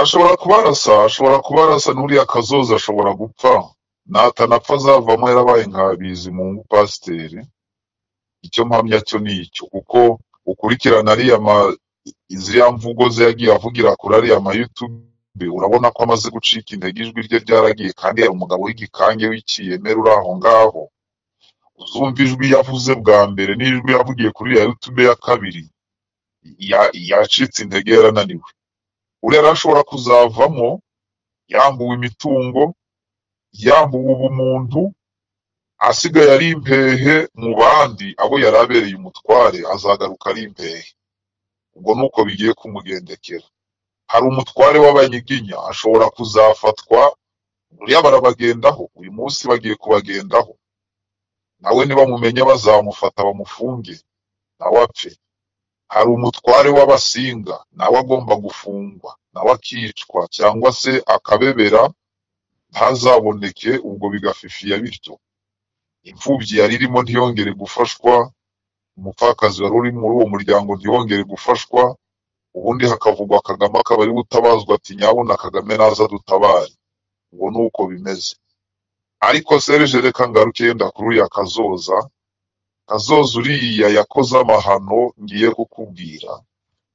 ashobora kubarasa ashobora kubarasa n'uriya kazoza ashobora gupfa natanapfa azavamo yarabaye nka bizimungu pasiteri icyo mpamya cyo ni icyo kuko ukurikirana ariya ma ziriya mvugo ze yagiye avugira kuri ariya ma YouTube urabona ko amaze gucika intege ijwi rye ryaragiye kandi yari umugabo w'igikange w'ikiyemera uri aho ngaho uzumva ijwi yavuze bwa mbere n'ijwi yavugiye kuri ya YouTube ya kabiri ya- yacitse intege yarananiwe uriya rero ashobora kuzavamo yambuwe imitungo yambuwe ubumuntu asigaye ari impehe mu bandi abo yari abereye umutware azagaruka ari impehe ubwo ni uko bigiye kumugendekera hari umutware w'abanyiginya ashobora kuzafatwa buriya barabagendaho uyu munsi bagiye kubagendaho nawe nibamumenya bazamufata bamufunge nawe apfe hari umutware w'abasinga nawe agomba gufungwa nawe akicwa cyangwa se akabebera ntazaboneke ubwo bigafifiya bityo imfubyi yari irimo ntiyongere gufashwa umupfakazi wari uri muri uwo muryango ntiyongere gufashwa ubundi hakavugwa kagame akaba ari gutabazwa ati nyabuna kagame naza dutabare ubwo ni uko bimeze ariko serge reka ngaruke yenda kuri uriya kazoza kazoza uriya yakoze amahano ngiye kukubwira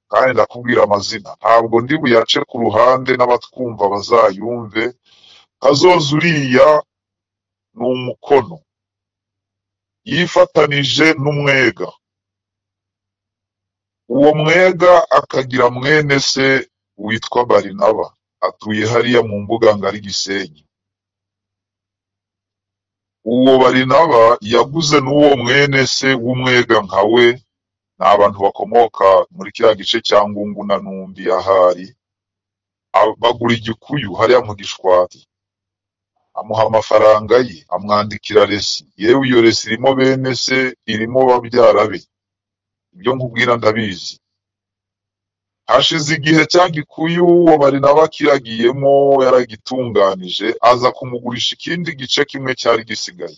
kandi ndakubwira amazina ntabwo ndi buyace ku ruhande n'abatwumva bazayumve kazoza uriya ni umukono yifatanije n'umwega uwo mwega akagira mwene se witwa barinaba atuye hariya mu mbuga ngari gisenyi uwo barinaba yaguze n'uwo mwene se w'umwega nka we ni abantu bakomoka muri kiriya gice cya ngungu na numbi ahari Ab- bagura igikuyu hariya mu gishwati amuha amafaranga ye amwandikira resi yewe iyo resi irimo bene se irimo babyara be ibyo nkubwira ndabizi hashize igihe cya gikuyu uwo barinaba akiragiyemo yaragitunganije aza kumugurisha ikindi gice kimwe cyari gisigaye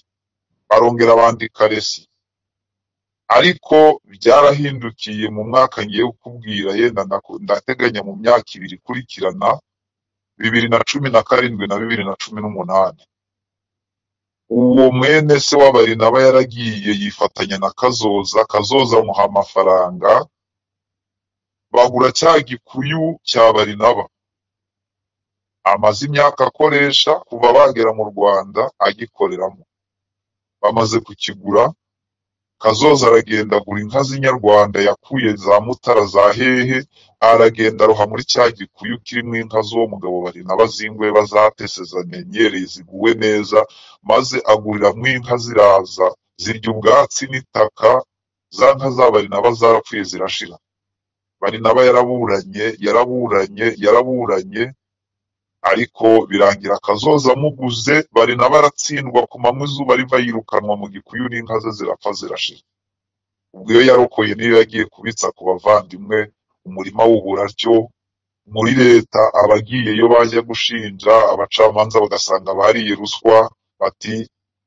barongera bandika resi ariko byarahindukiye mu mwaka ngiye kukubwira yenda ndaku- ndateganya mu myaka ibiri ikurikirana bibiri na cumi na karindwi na bibiri na cumi n'umunani uwo mwene se w'abarinaba yaragiye yifatanya na kazoza kazoza amuha amafaranga bagura cya gikuyu cya barinaba amaze imyaka akoresha kuva bagera mu rwanda agikoreramo bamaze kukigura kazoza aragenda agura inka z'inyarwanda yakuye za mutara za hehe aragenda aroha muri cya gikuyu kirimo inka z'uwo mugabo barinaba z'ingwe bazatese zamenyereye ziguwe neza maze aguriramo inka ziraza zirya ubwatsi n'itaka za nka za barinaba zarapfuye zirashira barinaba yaraburanye yaraburanye yaraburanye ariko birangira kazoza amuguze barinaba aratsindwa ku manywa izuba riva yirukanwa mu gikuyu n'inka ze zirapfa zirashira ubwo iyo yarokoye niyo yagiye kubitsa ku bavandimwe umurima w'uburaryo muri leta abagiyeyo bajya gushinja abacamanza bagasanga bariye ruswa bati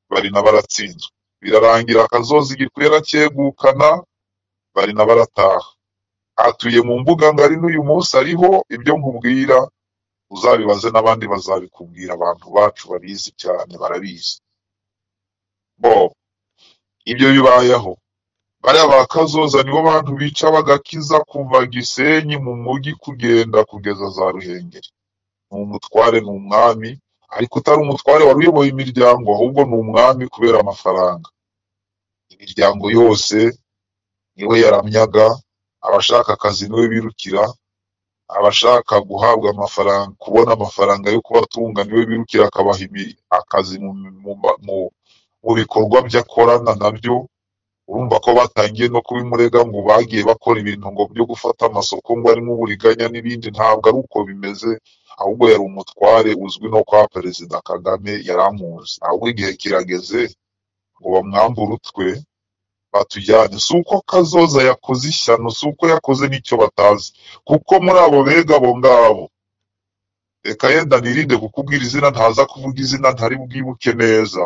bari n'abaratsinzwe birarangira akazoza igikwera cyegukana bari n'abarataha atuye mu mbuga ngari n'uyu munsi ariho ibyo nkubwira uzabibaze n'abandi bazabikubwira abantu bacu babizi cyane barabizi bo ibyo bibayeho bariya ba kazoza nibo bantu bica bagakiza kuva gisenyi mu mujyi kugenda kugeza za ruhengeri ni umutware ni umwami ariko utari umutware wari uyoboye imiryango ahubwo ni umwami kubera amafaranga imiryango yose niwe yaramyaga abashaka akazi niwe birukira abashaka guhabwa amafaranga kubona amafaranga yo kubatunga niwe birukira akabaha imi- akazi mu, mu, mu, mu bikorwa byakorana nabyo urumva ko batangiye no kubimurega ngo bagiye bakora ibintu ngo byo gufata amasoko ngo arimo uburiganya n'ibindi ntabwo ari uko bimeze ahubwo yari umutware uzwi no kwa perezida kagame yaramuzi ahubwo igihe kirageze ngo bamwambure utwe batujyane si uko kazoza yakoze ishyano si uko yakoze n'icyo batazi kuko muri abo bega abo ngabo reka yenda nirinde kukubwira izina ntaza kuvuga izina ntari bwibuke neza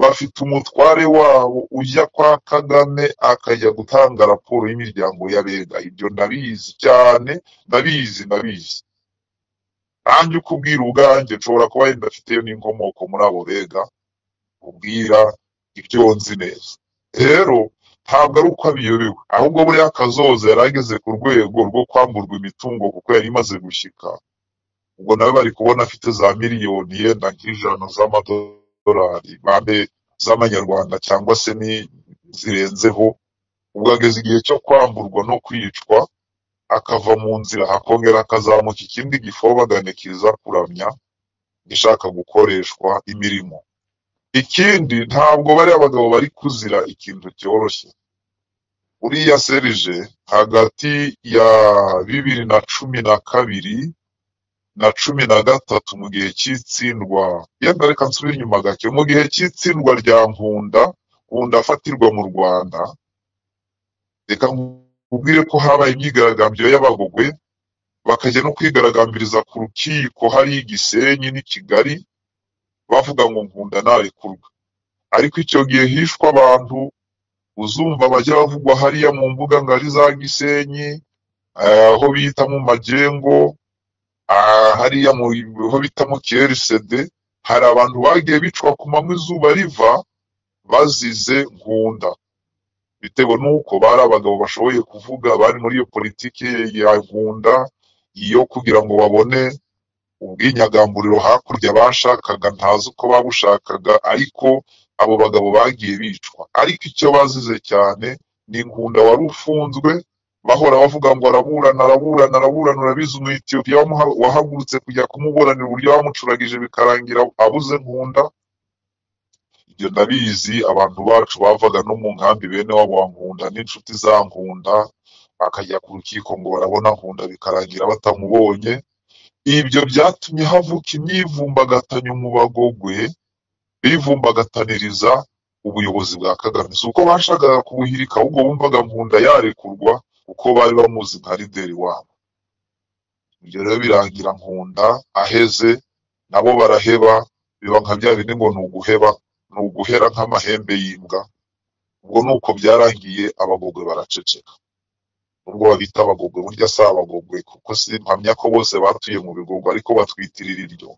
bafite umutware wabo ujya kwa Kagame akajya gutanga raporo y'imiryango y'abega. Ibyo ndabizi cyane, ndabizi, ndabizi. nanjye uko ubwira ubwanjye nshobora kuba yenda afite n'inkomoko muri abo bega ubwira ibyo nzi neza rero ntabwo ari uko abiyobewe ahubwo buriya kazoza yari ageze ku rwego rwo kwamburwa imitungo kuko yari imaze gushyika ubwo nawe bari kubona afite za miliyoni yenda nk'ijana z'amadolari bambe z'amanyarwanda cyangwa se ni zirenzeho ubwo ageze igihe cyo kwamburwa no kwicwa akava mu nzira akongera akazamuka ikindi gifobagane kiza kuramya gishaka gukoreshwa imirimo ikindi ntabwo bariya bagabo bari kuzira ikintu cyoroshye uriya serije hagati ya bibiri na cumi na kabiri na cumi na gatatu mu gihe cy'itsindwa yenda reka nsubire inyuma gake mu gihe cy'itsindwa rya nkunda nkunda afatirwa mu rwanda reka nkubwire ko habaye imyigaragambyo y'abagogwe bakajya no kwigaragambiriza ku rukiko hariya i gisenyi n'i kigali bavuga ngo nkunda ntarekurwa ariko icyo gihe hishwe abantu uzumva bajya bavugwa hariya mu mbuga ngari za gisenyi eh, aho bita mu magengo ah, hariya mu aho bita mu krcd hari abantu bagiye bicwa ku manywa izuba riva bazize nkunda bitewe n'uko bari abagabo bashoboye kuvuga bari muri iyo politiki ya nkunda iyo kugira ngo babone ubwinyagamburiro hakurya bashakaga ntazi uko babushakaga ariko abo bagabo bagiye bicwa ariko icyo bazize cyane ni nkunda wari ufunzwe bahora bavuga ngo araburana araburana araburana urabizi umwetiyopiya wamuha- wahagurutse kujya kumuburanira uburyo bamucuragije bikarangira abuze nkunda ibyo ndabizi abantu bacu bavaga no mu nkambi bene wabo wa nkunda n'inshuti za nkunda bakajya ku rukiko ngo barabona nkunda bikarangira batamubonye ibyo byatumye havuka imyivumbagatanyo mu bagogwe bivumbagatanyiriza ubuyobozi bwa kagame si uko bashakaga kubuhirika ahubwo bumvaga nkunda yarekurwa kuko bari bamuzi nka lideri wabo ibyo rero birangira nkunda aheze nabo baraheba biba nka bya bindi ngo ni uguheba ni uguhera nk'amahembe y'imbwa ubwo ni uko byarangiye abagogwe baraceceka nubwo babita abagogwe burya si abagogwe kuko si mpamya ko bose batuye mu bigogwe ariko batwitirira iryo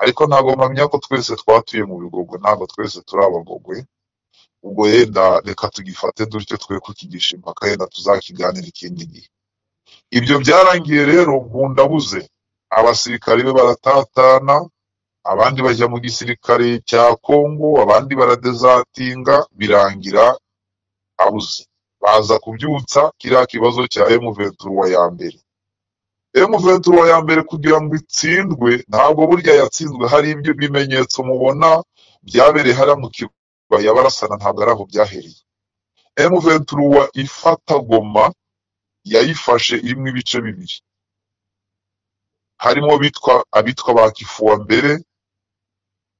ariko ntabwo mpamya ko twese twatuye mu bigogwe ntabwo twese turi abagogwe ubwo yenda reka tugifate dutyo twe kukigisha impaka yenda tuzakiganira ikindi gihe ibyo byarangiye rero nkunda abuze abasirikare be baratatana abandi bajya mu gisirikare cya kongo abandi baradezatinga birangira abuze baza kubyutsa kiriya kibazo cya emuventura ya mbere emuventura ya mbere kugira ngo itsindwe ntabwo burya yatsinzwe hari ibyo bimenyetso mubona byabereye hariya mu kibaya barasana ntabwo ari aho byahereye emuventura ifata goma yayifashe irimo ibice bibiri harimo bitwa abitwa ba kifuwa mbere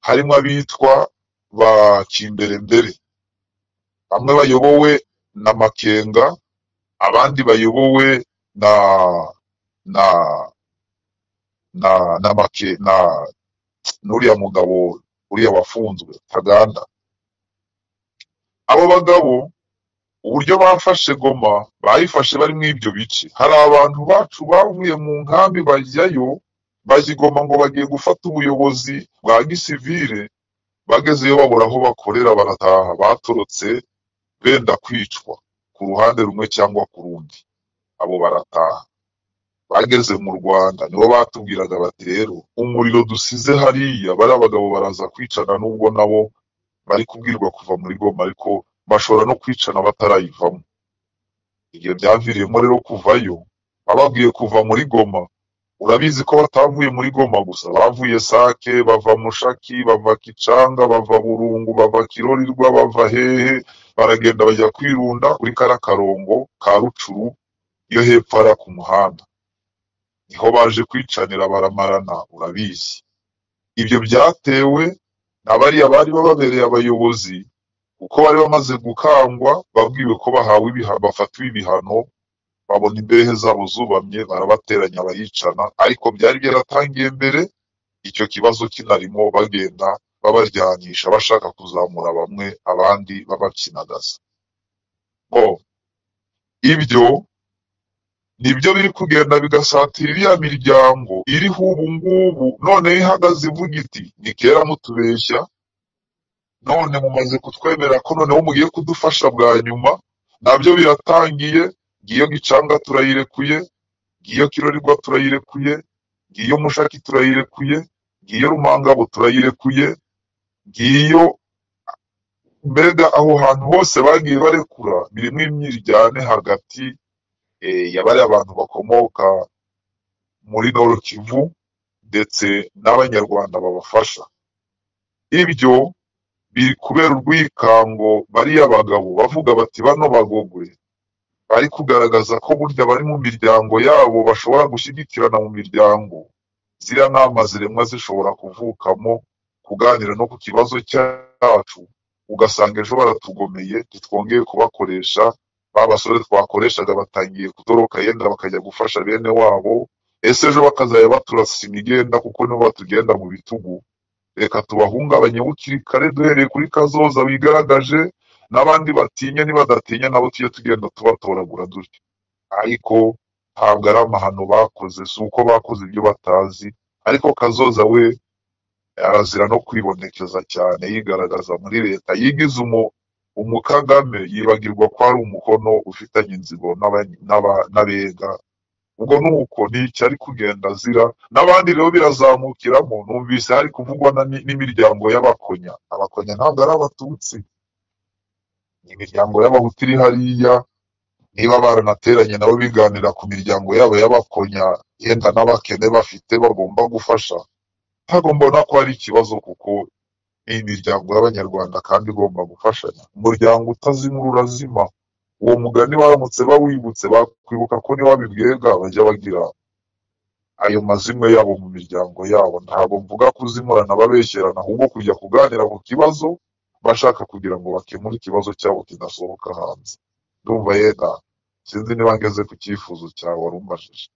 harimo abitwa ba kimberembere bamwe bayobowe na makenga abandi bayobowe na na na na make na n'uriya mugabo uriya wafunzwe Ntaganda abo bagabo uburyo bafashe goma bayifashe bari muri ibyo bice hari abantu bacu bavuye mu nkambi bajyayo bajya i Goma ngo bagiye gufata ubuyobozi bwa gisivire bagezeyo babura aho bakorera barataha batorotse benda kwicwa ku ruhande rumwe cyangwa ku rundi abo barataha bageze mu rwanda nibo batubwiraga bati rero umuriro dusize hariya bariya bagabo baraza kwicana nubwo nabo bari kubwirwa kuva muri goma ariko bashobora no kwicana batarayivamo ibyo byaviriyemo rero kuvayo bababwiye kuva muri goma urabizi ko batavuye muri goma gusa bavuye sake bava mushaki bava kicanga bava burungu bava kirorirwa bava hehe baragenda bajya kwirunda kuri kara karongo ka rucuru yo hepfo hariya ku muhanda niho baje kwicanira baramarana urabizi ibyo byatewe na bariya bari bababereye abayobozi kuko bari bamaze gukangwa babwiwe ko bahawe ibihano bafatiwe ibihano babona imbehe zabo zubamye barabateranya baricana ariko byari byaratangiye mbere icyo kibazo kinarimo bagenda babaryanisha bashaka kuzamura bamwe abandi babakinagaza bo ibyo nibyo biri kugenda bigasatira iriya miryango iriho ubu ngubu none yo ihagaze ivuga iti ni kera mutubeshya none mumaze kutwemera ko noneho mugiye kudufasha bwa nyuma nabyo biratangiye ngiyo gicanga turayirekuye ngiyo kirorerwa turayirekuye ngiyo mushaki turayirekuye ngiyo rumangabo turayirekuye ngiyo mbega aho hantu hose bagiye barekura birimo imyiryane hagati eh, ya bariya bantu bakomoka muri Nord Kivu ndetse n'abanyarwanda babafasha ibyo biri kubera urwikango bariya bagabo bavuga bati bano bagogwe bari kugaragaza ko burya bari mu miryango yabo bashobora gushyigikirana mu miryango ziriya nama ziremwa zishobora kuvukamo kuganira no ku kibazo cyacu ugasanga ejo baratugomeye ntitwongeye kubakoresha ba basore twakoreshaga batangiye kutoroka yenda bakajya gufasha bene wabo ese ejo bakazajya baturasa imigenda kuko nibo batugenda mu bitugu reka tubahungabanye bukiri kare duhereye kuri kazoza wigaragaje n'abandi batinya nibadatinya nabo tujye tugenda tubatoragura dutyo ariko ntabwo ari amahano bakoze si uko bakoze ibyo batazi ariko kazoza we arazira no kwibonekeza cyane yigaragaza muri leta yigize umu umukagame yibagirwa ko ari umukono ufitanye inzigo n'abany- n'aba- n'abega ubwo nuko ni iki ari kugenda azira n'abandi rero birazamukiramo numvise hari kuvugwa na ni- n'imiryango y'abakonya abakonya ntabwo ari abatutsi ni imiryango y'abahutu iri hariya niba baranateranye nabo biganira ku miryango yabo y'abakonya yenda n'abakene bafite bagomba gufasha ntabwo mbona ko hari ikibazo kuko ni imiryango y'abanyarwanda kandi igomba gufashanya umuryango utazimura urazima uwo mugani baramutse bawibutse bakwibuka ko niba bibwega bajya bagira ayo mazimwe yabo mu miryango yabo ntabwo mvuga kuzimurana babeshyerana ahubwo kujya kuganira ku kibazo bashaka kugira ngo bakemure ikibazo cyabo kidasohoka hanze ndumva yenda sinzi niba ngeze ku cyifuzo cyawe wari umbajije